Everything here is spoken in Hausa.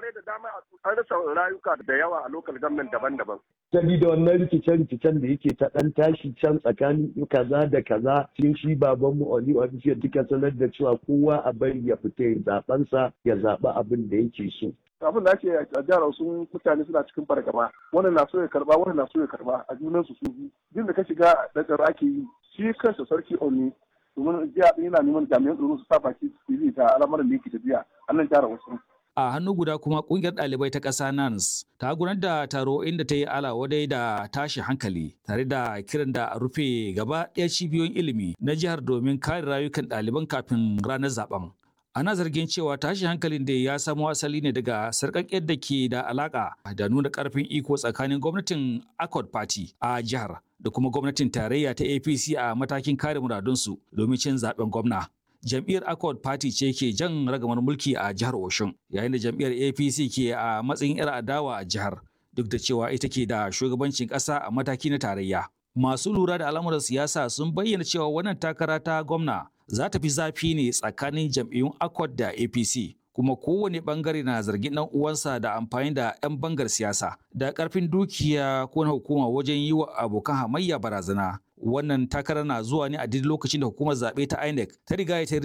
wurare da dama an rasa rayuka da yawa a lokal government daban-daban. Sabida wannan rikice-rikicen da yake ta ɗan tashi can tsakanin kaza da kaza cikin shi babanmu Oli Official duka sanar da cewa kowa a bari ya fita ya zaɓensa ya zaɓi abin da yake so. abin da ake a jihar sun mutane suna cikin fargaba wannan na so ya karba wannan na so ya karba a junan su su duk da ka shiga da tsaro ake yi shi kansa sarki Oni domin jiya yana neman jami'an tsaro su sa baki su yi ta al'amarin da yake tafiya a nan jihar wasu. A hannu guda kuma kungiyar ɗalibai ta ƙasa NANS ta gudanar da taro inda ta yi alawadai da tashi hankali tare da kiran da a rufe gaba ɗaya cibiyoyin ilimi na jihar domin kare rayukan ɗaliban kafin ranar zaben. Ana zargin cewa tashi hankalin da ya samo asali ne daga sarƙaƙƙiyar da ke da alaƙa da nuna ƙarfin iko tsakanin gwamnatin Accord Party a jihar da kuma gwamnatin tarayya ta APC a matakin kare muradunsu domin cin zaben gwamna. jam'iyyar accord party ce ke jan ragamar mulki a jihar oshun yayin da jam'iyyar apc ke a matsayin 'yar adawa a jihar duk da cewa ita ke da shugabancin ƙasa a mataki na tarayya masu lura da al'amuran siyasa sun bayyana cewa wannan takara ta gwamna za ta fi zafi ne tsakanin jam'iyyun accord da apc kuma kowane bangare na zargin dan uwansa da amfani da 'yan bangar siyasa da karfin dukiya ko na hukuma wajen yi wa abokan hamayya barazana wannan takarar na zuwa ne a duk lokacin da hukumar zaɓe ta INEC ta riga ta